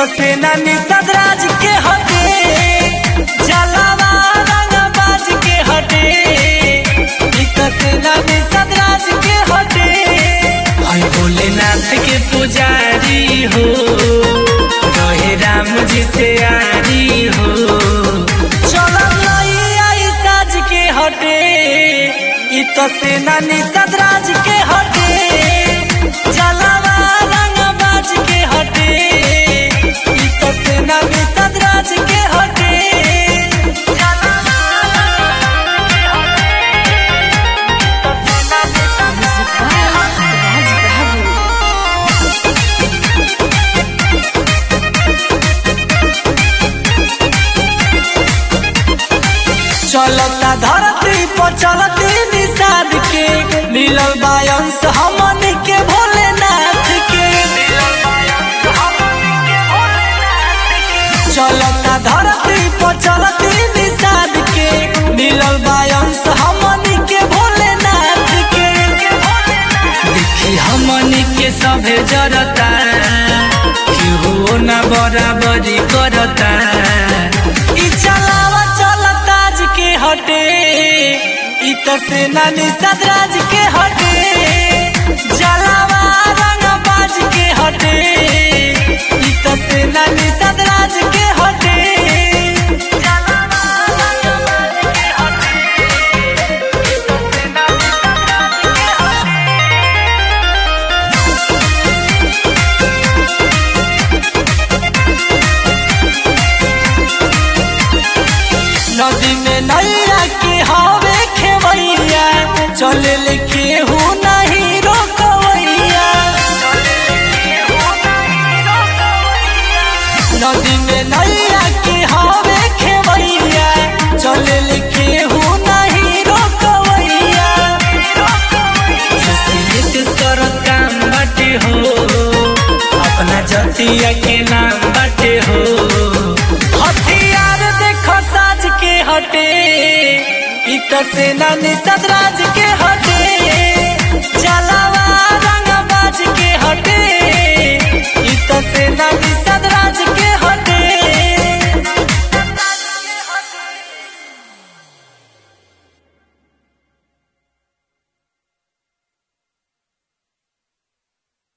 तो सेना निषद राज के हटे जलावा रंग बाज के हटे ई तो सेना निषद राज के हटे हाय भोलेनाथ के पुजारी हो रहे राम जी से आरी हो चलम लई आई साज के हटे ई तो सेना निषद राज के हटे जलावा रंग बाज के हटे ई तो सेना निषद राज के हटे चलता धरती पर चलती निषाद के मिलल बायंस हमन के भोलेनाथ के चलता धरती पर चलती निषाद के मिलल बायंस हमन के भोलेनाथ के देखी हमन के सभे जरता केहू न बराबरी करता ई चलावा चलता आज के हटे ई तो सेना निषद राज के हटे जलावा रंग बाज के हटे ई तो सेना निषद राज के हटे नदी में नैया के हवे खेवैया चले ले केहू नहीं रोकवैया नदी में नैया के हवे खेवैया चले ले केहू नहीं रोकवैया जैसे करत काम बाटे हो अपना जतिया के नाम बाटे हो हथियार देखो साज के हटे ई तो सेना निषद राज के हटे जलावा रंग बाज के हटे ई तो सेना निषद